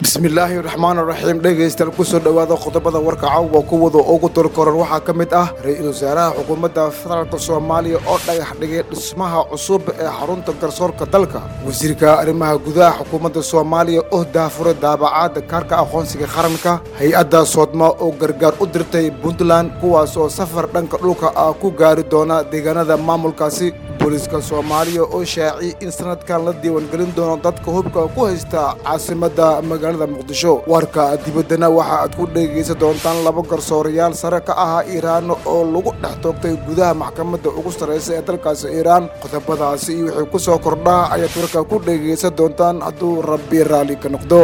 bismillaahi raxmaan raxiim dhegaystayaal kusoo dhowaada qodobada warka cawwa kuwada ugu dorkoran waxaa ka mid ah ra-iisul wasaaraha xukuumadda federaalk soomaaliya oo dhagax dhigay dhismaha cusub ee xarunta garsoorka dalka wasiirka arrimaha gudaha xukuumadda soomaaliya oo daafuray daabacaadda kaarka aqoonsiga qaranka hay-adda soodma oo gargaar u dirtay puntland kuwaas oo safar dhanka dhulka ah ku gaari doona deegaanada maamulkaasi booliiska soomaaliya oo shaaciyey in sanadkan la diiwaangelin doono dadka hubka ku haysta caasimadda magaalada muqdisho warka dibaddana waxa aad ku dhegaysan doontaan laba garsoorayaal sare ka ahaa iiraan oo lagu dhex toogtay gudaha maxkamadda ugu sarraysa ee dalkaasi iiraan qodobadaasi iyo wixii ku soo kordhaa ayaad warka ku dhegaysan doontaan hadduu rabbi raalli ka noqdo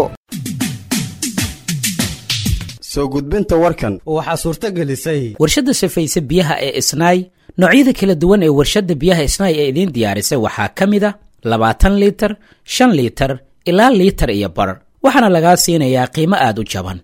soo gudbinta warkan waxaa suurto gelisay warshadda safayse biyaha ee isnaay noocyada kala duwan ee warshadda biyaha isnaay ee idiin diyaarisay waxaa ka mid a labaatan liitar shan liitar ilaa liitar iyo bar waxaana lagaa siinayaa qiimo aad u jaban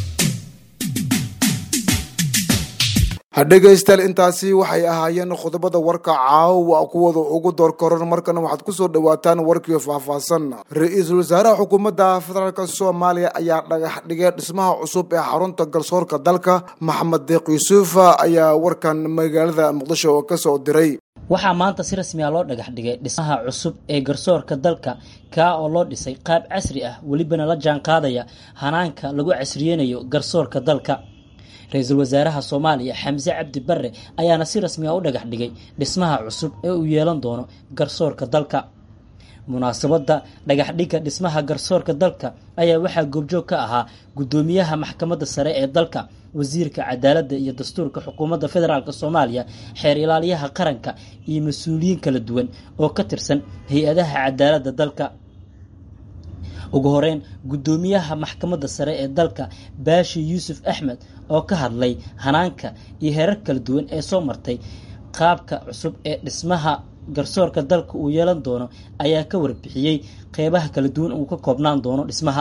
dhegaystayaal intaasi waxay ahaayeen qodobada warka caawa kuwada ugu doorkoran markana waxaad kusoo dhowaataan warkii faahfaahsan ra-iisul wasaaraha xukuumadda federaalk soomaaliya ayaa dhagax dhigay dhismaha cusub ee xarunta garsoorka dalka maxamed deeq yuusuf ayaa warkan magaalada muqdisho kasoo diray waxaa maanta si rasmiya loo dhagax dhigay dhismaha cusub ee garsoorka dalka kaa oo loo dhisay qaab casri ah welibana la jaan qaadaya hanaanka lagu casriyeynayo garsoorka dalka ra-iisul wasaaraha soomaaliya xamse cabdi barre ayaana si rasmiya u dhagax dhigay dhismaha cusub ee uu yeelan doono garsoorka dalka munaasabadda dhagaxdhigga dhismaha garsoorka dalka ayaa waxaa goobjoog ka ahaa guddoomiyaha maxkamadda sare ee dalka wasiirka cadaaladda iyo dastuurka xukuumadda federaalk soomaaliya xeer ilaaliyaha qaranka iyo mas-uuliyiin kala duwan oo ka tirsan hay-adaha cadaaladda dalka ugu horeyn guddoomiyaha maxkamadda sare ee dalka baashi yuusuf axmed oo ka hadlay hanaanka iyo heerar kala duwan ee soo martay qaabka cusub ee dhismaha garsoorka dalka uu yeelan doono ayaa ka warbixiyey qeybaha kala duwan uu ka koobnaan doono dhismaha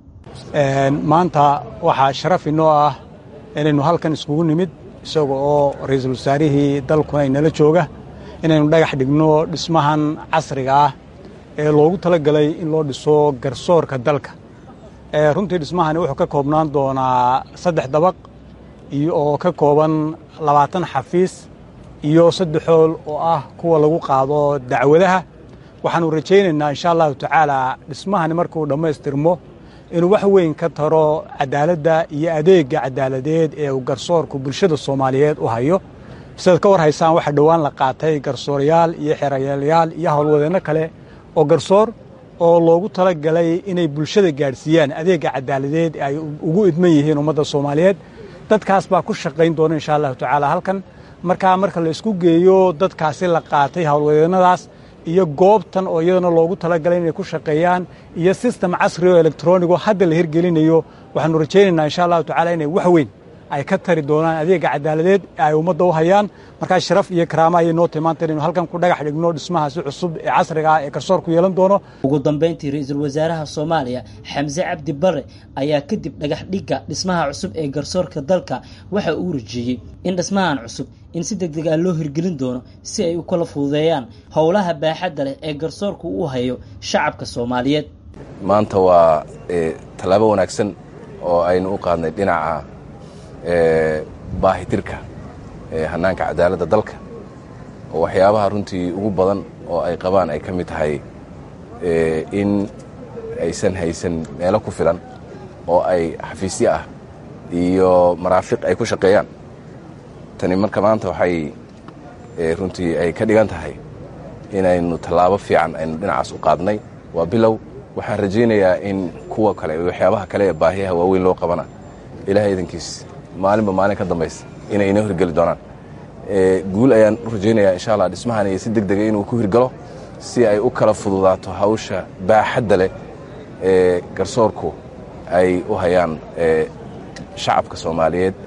maanta waxaa sharaf inoo ah inaynu halkan iskugu nimid isaga oo ra-iisul wasaarihii dalkuna inala jooga inaynu dhagax dhigno dhismahan casriga ah ee loogu talagalay in loo dhiso garsoorka dalka runtii dhismahani wuxuu ka koobnaan doonaa saddex dabaq iyo oo ka kooban labaatan xafiis iyo saddex hool oo ah kuwa lagu qaado dacwadaha waxaanu rajaynaynaa insha allahu tacaala dhismahani markuu dhammaystirmo inuu wax weyn ka taro cadaaladda iyo adeegga cadaaladeed ee uu garsoorku bulshada soomaaliyeed u hayo sidaad ka war haysaan waxaa dhowaan la qaatay garsoorayaal iyo xerayaalayaal iyo howlwadeenno kale oo garsoor oo loogu talagalay inay bulshada gaadhsiiyaan adeegga cadaaladeed ay ugu idman yihiin ummadda soomaaliyeed dadkaas baa ku shaqayn doona insha allahu tacaala halkan markaa marka la isku geeyo dadkaasi la qaatay howlwadeennadaas iyo goobtan oo iyadana loogu talagalay inay ku shaqeeyaan iyo sistem casri oo elektronigo hadda la hirgelinayo waxaanu rajaynaynaa insha allahu tacala inay wax weyn ay ka tari doonaan adeegga cadaaladeed ee ay ummadda u hayaan markaa sharaf iyo karaama ayay noo timaanta inaynu halkan ku dhagax dhigno dhismahaasi cusub ee casriga ah ee garsoorku yeelan doono ugu dambayntii ra-iisul wasaaraha soomaaliya xamse cabdi barre ayaa kadib dhagax dhigga dhismaha cusub ee garsoorka dalka waxa uu rajeeyey in dhismahan cusub in si deg deg ah loo hirgelin doono si ay u kala fududeeyaan howlaha baaxadda leh ee garsoorku u hayo shacabka soomaaliyeed maanta waa tallaabo wanaagsan oo aynu u qaadnay dhinaca baahitirka hannaanka cadaaladda dalka oo waxyaabaha runtii ugu badan oo ay qabaan ay ka mid tahay in aysan haysan meelo ku filan oo ay xafiisyo ah iyo maraafiq ay ku shaqeeyaan tani marka maanta waxay runtii ay ka dhigan tahay inaynu tallaabo fiican aynu dhinacaas u qaadnay waa bilow waxaan rajaynayaa in kuwa kale waxyaabaha kale ee baahiyaha waaweyn loo qabana ilahay idankiis maalinba maalin ka dambaysa inay inoo hirgeli doonaan guul ayaan u rajaynayaa insha allah dhismahan iyo si deg dega inuu ku hirgalo si ay u kala fududaato hawsha baaxadda leh ee garsoorku ay u hayaan shacabka soomaaliyeed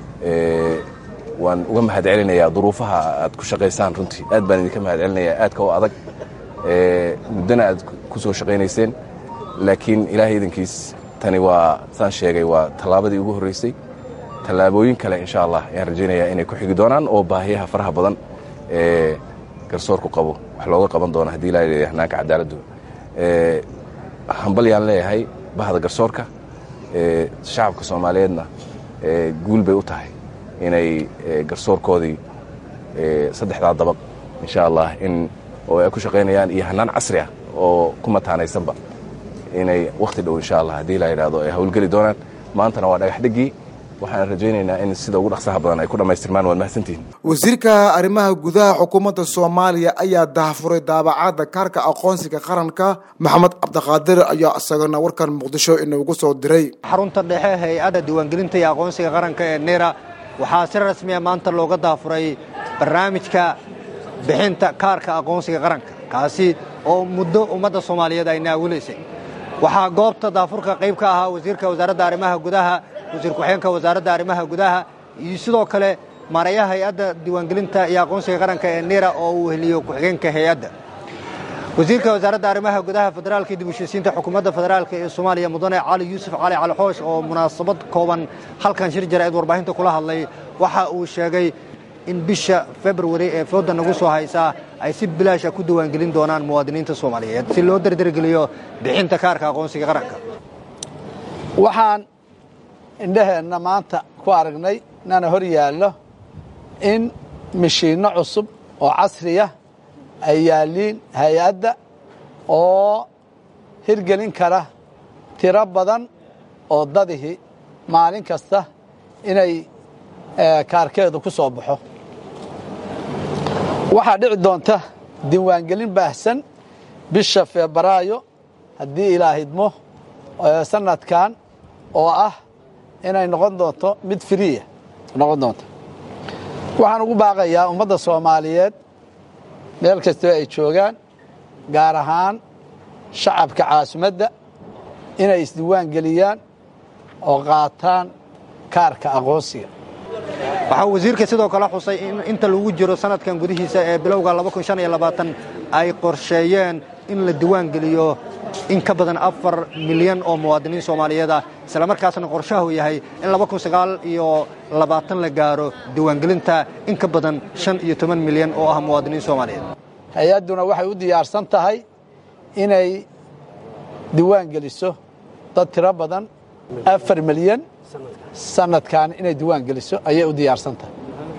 waan uga mahad celinayaa duruufaha aad ku shaqaysaan runtii aad baan idinka mahad celinayaa aadka u adag muddana aad ku soo shaqaynayseen laakiin ilaahay idankiis tani waa saan sheegay waa tallaabadii ugu horraysay tallaabooyin kale insha allah ayaan rajaynayaa inay ku xigi doonaan oo baahiyaha faraha badan ee garsoorku qabo wax looga qaban doono haddii ilaa hanaanka cadaaladdu hambal yaan leeyahay bahda garsoorka shacabka soomaaliyeedna guul bay u tahay inay garsoorkoodii saddexdaa dabaq insha allah in oo ay ku shaqaynayaan iyo hannaan casri ah oo ku mataanaysanba inay wakhti dhow insha allah haddii la yidhahdo ay hawlgeli doonaan maantana waa dhagax dhigii waxaan rajaynaynaa in sida ugu dhaqsaha badan ay ku dhammaystirmaan waad mahadsantihin wasiirka arrimaha gudaha xukuumadda soomaaliya ayaa daahfuray daabacadda kaarka aqoonsiga qaranka maxamed cabdiqaadir ayaa isagana warkan muqdisho inoogu soo diray xarunta dhexe hay-adda diiwaangelinta iyo aqoonsiga qaranka ee nera waxaa si rasmiya maanta looga daafuray barnaamijka bixinta kaarka aqoonsiga qaranka kaasi oo muddo ummadda soomaaliyeed ay naawilaysay waxaa goobta daafurka qayb ka ahaa wasiirka wasaaradda arrimaha gudaha wasiir ku-xigeenka wasaaradda arrimaha gudaha iyo sidoo kale maarayaha hay-adda diiwaangelinta iyo aqoonsiga qaranka ee nera oo uu heliyo ku-xigeenka hay-adda wasiirka wasaaradda arrimaha gudaha federaalka iyo dib ushisiinta xukuumadda federaalka ee soomaaliya mudane cali yuusuf cali cali xoosh oo munaasabad kooban halkan shir jaraa'id warbaahinta kula hadlay waxa uu sheegay in bisha februari ee fooda nagu soo haysaa ay si bilaasha ku diiwaangelin doonaan muwaadiniinta soomaaliyeed si loo dardargeliyo bixinta kaarka aqoonsiga qaranka waxaan indhaheenna maanta ku aragnay nana hor yaallo in mishiinno cusub oo casriya ay yaalliin hay-adda oo hirgelin kara tiro badan oo dadihi maalin kasta inay kaarkeedu ku soo baxo waxaa dhici doonta diiwaangelin baahsan bisha febraayo haddii ilaahidmo sanadkan oo ah inay noqon doonto mid friya noqon doonto waxaan ugu baaqayaa ummadda soomaaliyeed meel kastoo ay joogaan gaar ahaan shacabka caasimadda inay isdiiwaan geliyaan oo qaataan kaarka aqoonsiga waxaa wasiirka sidoo kale xusay in inta lagu jiro sanadkan gudihiisa ee bilowga ay qorsheeyeen in la diiwaan geliyo in ka badan afar milyan oo muwaadiniin soomaaliyeed ah islamarkaasna qorshahu yahay in iyo la gaaro diiwaangelinta in ka badan shan iyo toban milyan oo ah muwaadiniin soomaaliyeed hay-adduna waxay u diyaarsan tahay inay diiwaan geliso dad tiro badan afar milyan sanadkan inay diiwaan geliso ayay u diyaarsan tahay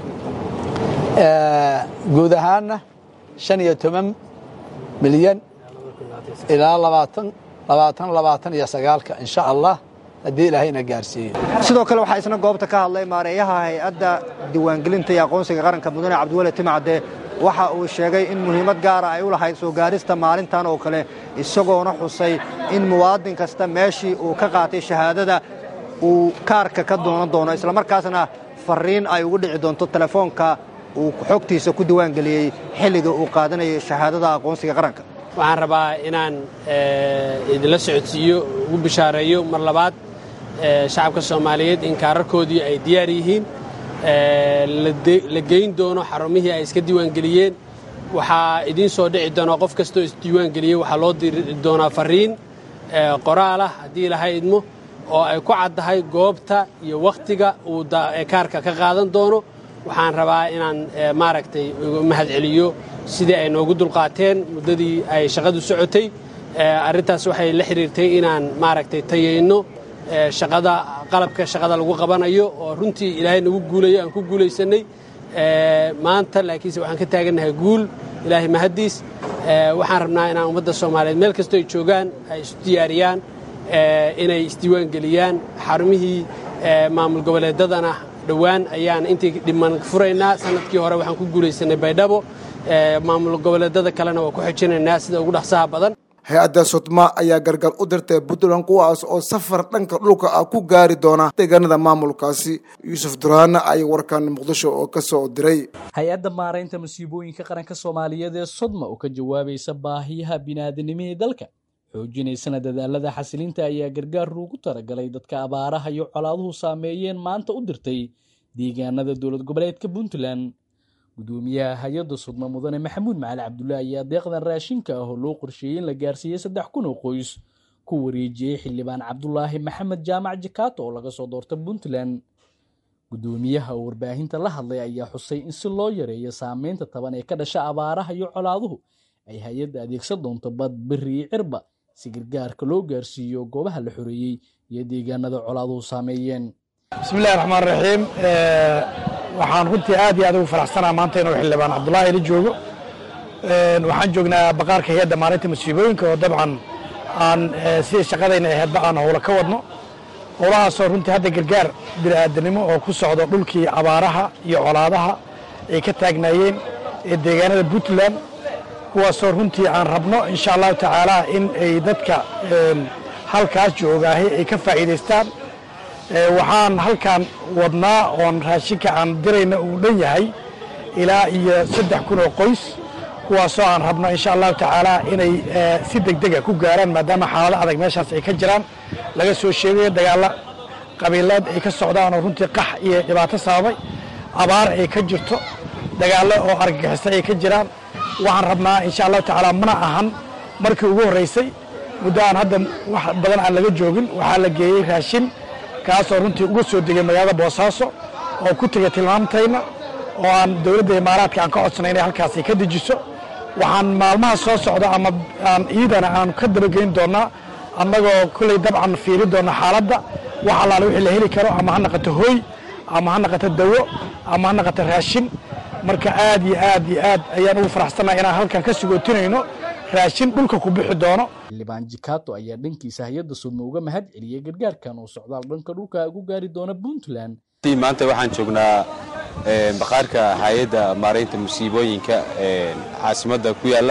guud ahaanna shan iyo toban milyan ilaa labaatan labaatan labaatan iyo sagaalka insha allah haddii ilaahayna gaarsiiyo sidoo kale waxaa isna goobta ka hadlay maareeyaha hay-adda diiwaangelinta iyo aqoonsiga qaranka mudane cabdiwale timacde waxa uu sheegay in muhiimad gaara ay u lahayd soo gaarista maalintan oo kale isagoona xusay in muwaadin kasta meeshii uu ka qaatay shahaadada uu kaarka ka doonan doono islamarkaasna fariin ay ugu dhici doonto telefoonka uu xogtiisa ku diiwaangeliyey xilliga uu qaadanayay shahaadada aqoonsiga qaranka waxaan rabaa inaan idinla socodsiiyo ugu bishaareeyo mar labaad shacabka soomaaliyeed in kaararkoodii ay diyaar yihiin la geyn doono xarumihii ay iska diiwaangeliyeen waxaa idiin soo dhici doonaa qof kastoo isdiiwaangeliyey waxaa loo diri doonaa fariin qoraalah haddii ilahay idmo oo ay ku caddahay goobta iyo wakhtiga uu kaarka ka qaadan doono waxaan rabaa inaan maaragtay mahad celiyo sidii ay noogu dulqaateen muddadii ay shaqadu socotay arrintaas waxay la xidhiirtay inaan maaragtay tayayno shaqada qalabka shaqada lagu qabanayo oo runtii ilaahay nagu guulayo aan ku guulaysannay maanta laakiinse waxaan ka taagannahay guul ilaahay mahaddiis waxaan rabnaa inaan ummadda soomaaliyeed meel kastoo ay joogaan ay isu diyaariyaan inay isdiiwaan geliyaan xarumihii maamul goboleedadana dhowaan ayaan intii dhiman furaynaa sanadkii hore waxaan ku guulaysannay baydhabo maamul goboleedada kalena waa ku xojinaynaa sida ugu dhaqsaha badan hay-adda sodma ayaa gargar u dirtay puntland kuwaas oo safar dhanka dhulka ah ku gaari doona deegaanada maamulkaasi yuusuf duraana ay warkan muqdisho oo ka soo diray hay-adda maaraynta masiibooyinka qaranka soomaaliyeed ee sodma oo ka jawaabaysa baahiyaha bini'aadanimihii dalka xoojinaysana dadaalada xasilinta ayaa gargaar ugu talagalay dadka abaaraha iyo colaaduhu saameeyeen maanta u dirtay deegaanada dowlad goboleedka puntland gudoomiyaha hay-adda sudma mudane maxamuud macali cabdullaahi ayaa deeqdan raashinka ah oo loo qorsheeyey in la gaarsiiyey saddex kun oo qoys ku wareejiyey xildhibaan cabdulaahi maxamed jaamac jakaato oo laga soo doorta puntland gudoomiyaha oo warbaahinta la hadlay ayaa xusay in si loo yareeyo saameynta taban ee ka dhasha abaaraha iyo colaaduhu ay hay-adda adeegsan doonto bad beri iyo cirba si gargaarka loo gaarsiiyo goobaha la xoreeyey iyo deegaanada colaaduhu saameeyeen bismillahi raxmaan raxiim waxaan runtii aad iyo aad ugu faraxsanaa maanta inuu xildhibaan cabdulaahi la joogo waxaan joognaa baqaarka hay-adda maalinta masiibooyinka oo dabcan aan sidii shaqadayna ahaydba aan howlo ka wadno howlahaasoo runtii hadda gargaar bini'aadanimo oo ku socdo dhulkii abaaraha iyo colaadaha ay ka taagnaayeen ee deegaanada puntland kuwaasoo runtii aan rabno insha allahu tacaala in ay dadka halkaas joogaahay ay ka faa'iidaystaan waxaan halkan wadnaa oon raashinka aan dirayna uu dhan yahay ilaa iyo saddex kun oo qoys kuwaasoo aan rabno insha allahu tacaala inay si degdega ku gaaraan maadaama xaalado adag meeshaas ay ka jiraan laga soo sheegayo dagaalla qabiileed ay ka socdaan oo runtii qax iyo dhibaato sababay abaar ay ka jirto dagaallo oo argagixisa ay ka jiraan waxaan rabnaa insha allahu tacaala mana ahan markii ugu horraysay muddo aan hadda wax badan aan laga joogin waxaa la geeyey raashin kaasoo runtii uga soo degay magaalada boosaaso oo ku tegay tilmaamtayna oo aan dowladda imaaraadka aan ka codsanay inay halkaasi ka dejiso waxaan maalmaha soo socda ama aan iidana aan ka dabageyn doonnaa annagoo kolley dabcan fiiri doonna xaaladda wax allaale wixii la heli karo ama ha naqato hooy ama ha naqato dawo ama ha naqato raashin marka aad iyo aad iyo aad ayaan ugu faraxsannaha inaan halkan ka sugootinayno raashin dhulka ku bixi doono xildhibaan jikato ayaa dhankiisa hay-adda sudma uga mahad celiyey gargaarkan oo socdaal dhanka dhulka ugu gaari doona puntland maanta waxaan joognaa baqaarka hay-adda maaraynta musiibooyinka caasimadda ku yaalla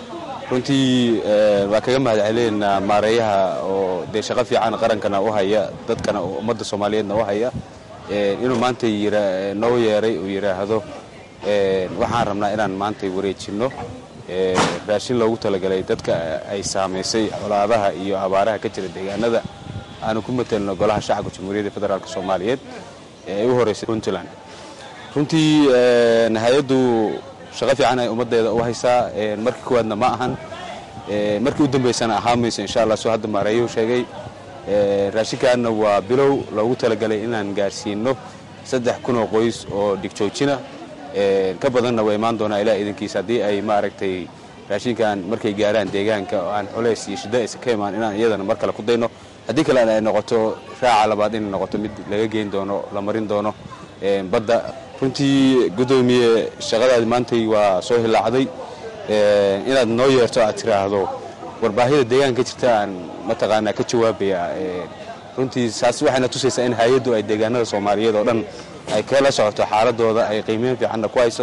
runtii waa kaga mahad celinaynaa maareeyaha oo dee shaqo fiican qarankana u haya dadkana ummadda soomaaliyeedna u haya inuu maanta noo yeeray uu yidhaahdo waxaan rabnaa inaan maanta wareejinno raashin loogu talagalay dadka ay saamaysay colaadaha iyo abaaraha ka jira deegaanada aanu ku matelno golaha shacabka jamhuuriyadda federaalk soomaaliyeed ee ay u horeysay puntland runtii hay-addu shaqo fiican ay ummaddeeda u haysaa markii kuwaadna ma ahan markii u dambaysana ahaa mayso insha allah soo hadda maareeyuhu sheegay raashinkaanna waa bilow loogu talagalay inaan gaarsiinno saddex kun oo qoys oo dhigjoojina ka badanna waa imaan doonaa ilaa idankiisa haddii ay maaragtay raashinkan markay gaaraan deegaanka oo aan culays iyo shiddo aysan ka imaan inaan iyadana mar kale ku dayno haddii kalena ay noqoto raaca labaad inay noqoto mid laga geyn doono la marin doono badda runtii guddoomiye shaqadaadi maantay waa soo hilaacday inaad noo yeerto aad tiraahdo warbaahida deegaanka ka jirta aan mataqaanaa ka jawaabaya runtii saas waxayna tusaysaa in hay-addu ay deegaanada soomaaliyeed oo dhan ay kala socoto xaaladooda ay qiimeyn fiicanna ku hayso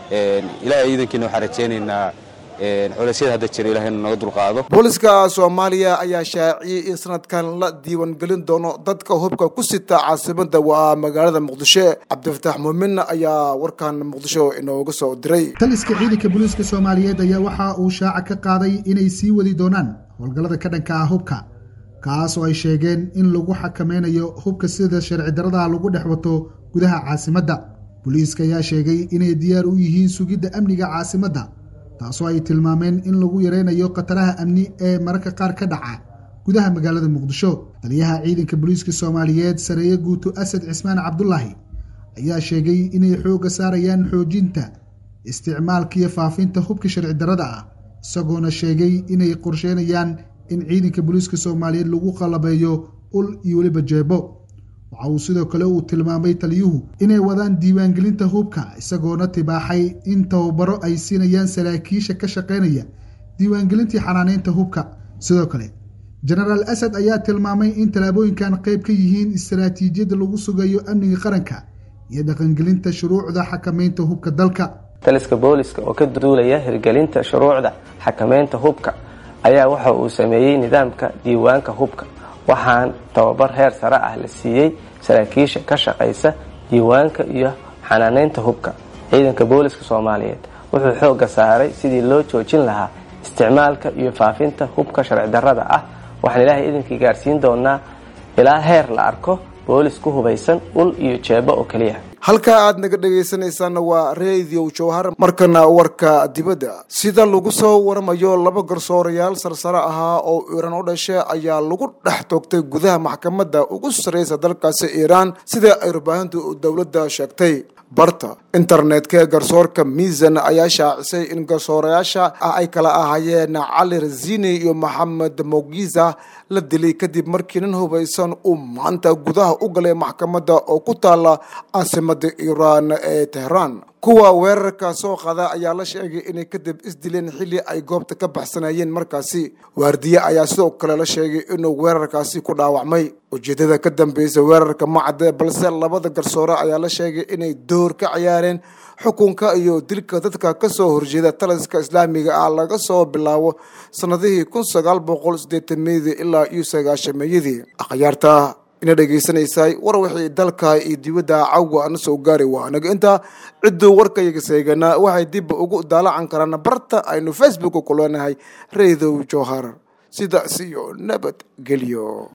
ilaahay iidankiina waxaan rajaynaynaa culeysyada hadda jira ilahay inuu naga dulqaado booliska soomaaliya ayaa shaaciyey in sanadkan la diiwaangelin doono dadka hubka ku sita caasimada waa magaalada muqdisho cabdifataax muuminna ayaa warkan muqdisho inooga soo diray taliska ciidanka booliiska soomaaliyeed ayaa waxa uu shaaca ka qaaday inay sii wadi doonaan howlgallada ka dhanka ah hubka kaas oo ay sheegeen in lagu xakameynayo hubka sida sharci darada lagu dhex wato gudaha caasimadda booliiska ayaa sheegay inay diyaar u yihiin sugidda amniga caasimadda taasoo ay tilmaameen in lagu yaraynayo khataraha amni ee mararka qaar ka dhaca gudaha magaalada muqdisho taliyaha ciidanka booliiska soomaaliyeed sareeye guuto asad cismaan cabdulaahi ayaa sheegay inay xoogga saarayaan xoojinta isticmaalka iyo faafinta hubka sharci darada ah isagoona sheegay inay qorsheynayaan in ciidanka booliiska soomaaliyeed lagu qalabeeyo ul iyo weliba jeebo waxa uu sidoo kale uu tilmaamay taliyuhu inay wadaan diiwaangelinta hubka isagoona tibaaxay in tababaro ay siinayaan saraakiisha ka shaqaynaya diiwaangelintii xanaaneynta hubka sidoo kale jenaraal asad ayaa tilmaamay in tallaabooyinkan qayb ka yihiin istaraatiijiyadda lagu sugayo amniga qaranka iyo dhaqangelinta shuruucda xakameynta hubka dalka taliska booliska oo ka duulaya hirgelinta shuruucda xakameynta hubka ayaa waxa uu sameeyey nidaamka diiwaanka hubka waxaan tababar heer sare ah la siiyey saraakiisha ka shaqaysa diiwaanka iyo xanaaneynta hubka ciidanka booliska soomaaliyeed wuxuu xoogga saaray sidii loo joojin lahaa isticmaalka iyo faafinta hubka sharci darrada ah waxaan ilaahay idinkii gaarsiin doonaa ilaa heer la arko boolis ku hubaysan ul iyo jeebo oo keliya halka aad naga dhegaysanaysaana waa radio jowhar markana warka dibadda sida lagu soo waramayo laba garsoorayaal sarsare ahaa oo iiraan u dhashay ayaa lagu dhex toogtay gudaha maxkamadda ugu sarreysa dalkaasi iiraan sida ay warbaahintu dowladda sheegtay barta internetka ee garsoorka miisan ayaa shaacisay in garsoorayaasha ah ay kala ahaayeen cali razini iyo maxamed mogiza la dilay kadib markii nin hubaysan uu maanta gudaha u galay maxkamadda oo ku taala caasimada iiraan ee tehraan kuwa weerarka soo qada ayaa la sheegay inay kadib isdileen xilli ay goobta ka baxsanayeen markaasi waardiye ayaa sidoo kale la sheegay inuu weerarkaasi ku dhaawacmay ujeedada ka dambeysa weerarka macade balse labada garsoore ayaa la sheegay inay door ka ciyaareen xukunka iyo dilka dadka kasoo horjeeda taliska islaamiga ah laga soo bilaabo sanadihii kun sagaal boqol sideetameydii ilaa iyo sagaashameeyadii akhyaarta ina dhegeysanaysaay war wixii dalka iyo dibadda cawga ana soo gaari waa anaga intaa cidduu warkayaga seeganaa waxay dib ugu daalacan karaan barta aynu facebook ku leenahay reedow jowhar sidaas iyo nabad gelyo